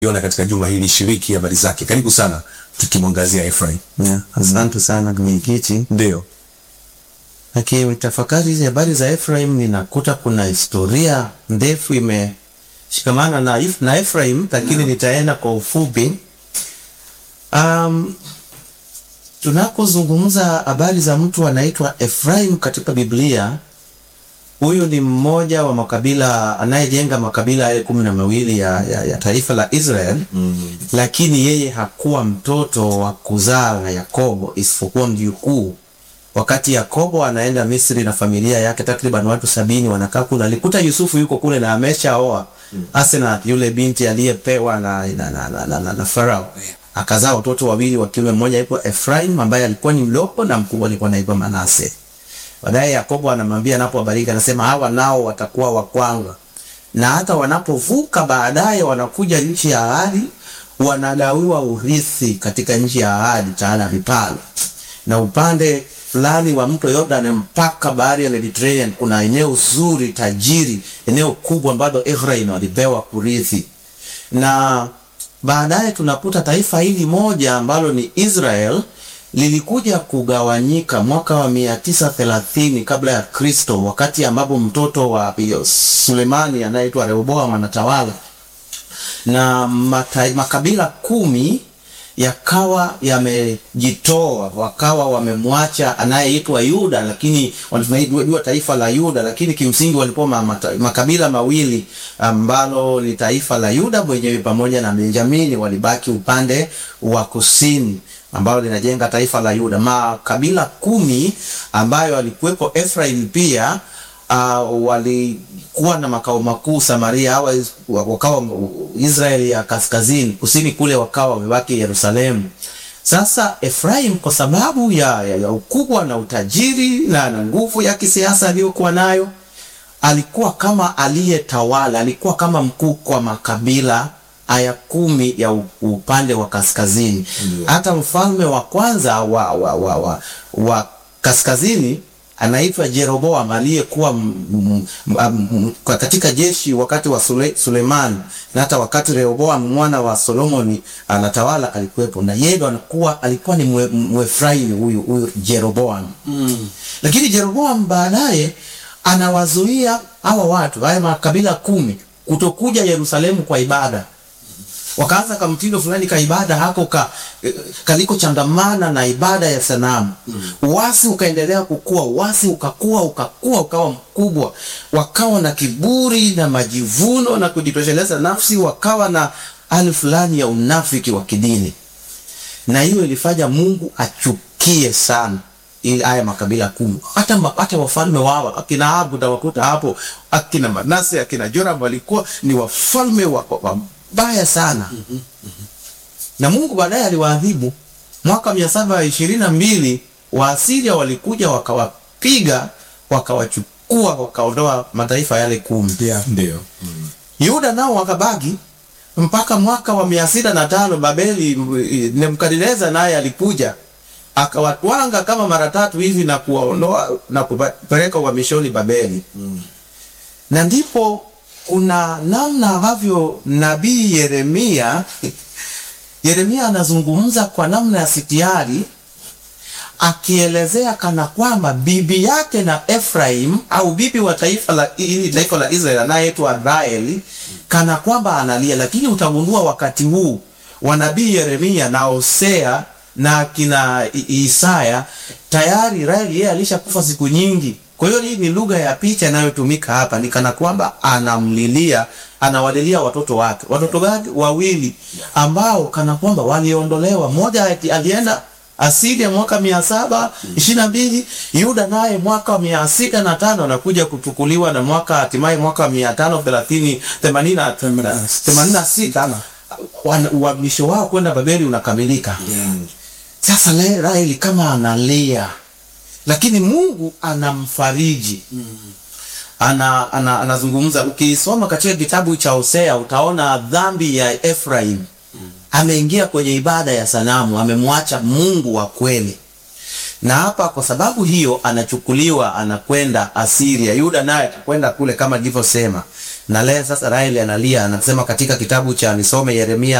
iona katika juma hili, shiriki habari zake. Karibu sana, tukimwangazia Efraim. Yeah, asante sana mwenyekiti. Ndio Akitafakari hizi habari za Efraim, ninakuta kuna historia ndefu imeshikamana na, If- na Efraim, lakini nitaenda kwa ufupi. Um, tunapozungumza habari za mtu anaitwa Efraim katika Biblia, huyu ni mmoja wa makabila anayejenga makabila yale kumi na mawili ya, ya, ya taifa la Israel mm. lakini yeye hakuwa mtoto wa kuzaa na Yakobo isipokuwa mjukuu. Wakati Yakobo anaenda Misri na familia yake takriban watu sabini wanakaa kule, alikuta Yusufu yuko kule na ameshaoa Asenath, yule binti aliyepewa na, na, na, na, na, na, na Farao. Akazaa watoto wawili wa kiume, mmoja aitwa Efraim ambaye alikuwa ni mdogo na mkubwa alikuwa anaitwa Manase. Baadaye Yakobo anamwambia anapowabariki, anasema hawa nao watakuwa wa kwangu, na hata wanapovuka baadaye wanakuja nchi ya ahadi, wanagawiwa urithi katika nchi ya ahadi, taala vipalo na upande fulani wa mto Yordan mpaka bahari ya Mediterranean kuna eneo zuri tajiri, eneo kubwa ambalo Efraim walipewa kurithi, na baadaye tunakuta taifa hili moja ambalo ni Israel lilikuja kugawanyika mwaka wa mia tisa thelathini kabla ya Kristo, wakati ambapo mtoto wa Sulemani anayeitwa Rehoboam anatawala na mata, makabila kumi yakawa yamejitoa, wakawa wamemwacha anayeitwa Yuda, lakini wanajua taifa la Yuda, lakini kimsingi walikuwa ma, mata, makabila mawili ambalo ni taifa la Yuda mwenyewe pamoja na Benjamini walibaki upande wa kusini ambalo linajenga taifa la Yuda. Makabila kumi ambayo alikuwepo Efraim pia uh, walikuwa na makao makuu Samaria, hawa wakawa Israeli ya kaskazini, kusini kule wakawa wamebaki Yerusalemu. Sasa Efraim kwa sababu ya, ya, ya ukubwa na utajiri na, na nguvu ya kisiasa aliyokuwa nayo, alikuwa kama aliyetawala, alikuwa kama mkuu kwa makabila aya kumi ya upande wa kaskazini. Hata mfalme wa kwanza wa, wa, wa, wa, wa kaskazini anaitwa Jeroboam aliyekuwa katika jeshi wakati wa Sule, Suleiman na hata wakati Rehoboam mwana wa Solomoni anatawala alikuwepo, na yeye ndo anakuwa alikuwa ni Mwefraimi huyu huyu Jeroboam mm. Lakini Jeroboam baadaye anawazuia hawa watu haya makabila kumi kutokuja Yerusalemu kwa ibada wakaanza ka mtindo fulani ka ibada hako ka kaliko changamana na ibada ya sanamu mm. Uasi ukaendelea kukua, uasi ukakua ukakua ukawa mkubwa, wakawa na kiburi na majivuno na kujitosheleza nafsi, wakawa na hali fulani ya unafiki wa kidini, na hiyo ilifanya Mungu achukie sana ili haya makabila kumi. Hata hata wafalme wao akina Ahabu utawakuta hapo, akina Manase akina Joram walikuwa ni wafalme wa, wa baya sana mm -hmm. Mm -hmm. Na Mungu baadaye aliwaadhibu mwaka mia saba ishirini na mbili Waasiria walikuja wakawapiga wakawachukua wakaondoa mataifa yale kumi. Yeah, ndio. Mm. Yuda nao wakabaki mpaka mwaka wa mia sita na tano Babeli, Nebukadneza naye alikuja akawatwanga kama mara tatu hivi na kuwaondoa na kupeleka uhamishoni Babeli. Mm. Na ndipo kuna namna ambavyo nabii Yeremia Yeremia anazungumza kwa namna ya sitiari akielezea kana kwamba bibi yake na Efraim au bibi wa taifa la hili taifa la Israeli anayeitwa Raeli kana kwamba analia, lakini utagundua wakati huu wa nabii Yeremia na Hosea na kina Isaya tayari Raeli yeye alishakufa siku nyingi. Kwa hiyo hii ni lugha ya picha inayotumika hapa, ni kana kwamba anamlilia, anawalilia watoto wake. Watoto wake wawili ambao kana kwamba waliondolewa, mmoja alienda Asiria mwaka mia saba ishirini na mbili Yuda naye mwaka mia sita na tano anakuja kuchukuliwa na mwaka hatimaye mwaka mia tano thelathini themanini na sita uhamisho wao kwenda Babeli unakamilika. Sasa Raeli kama analia lakini Mungu anamfariji mm. ana, ana, anazungumza. Ukisoma katika kitabu cha Hosea utaona dhambi ya Efraim mm. ameingia kwenye ibada ya sanamu, amemwacha Mungu wa kweli, na hapa kwa sababu hiyo anachukuliwa anakwenda Asiria. Yuda naye atakwenda kule kama nilivyosema, na leo sasa Raheli analia, anasema katika kitabu cha nisome Yeremia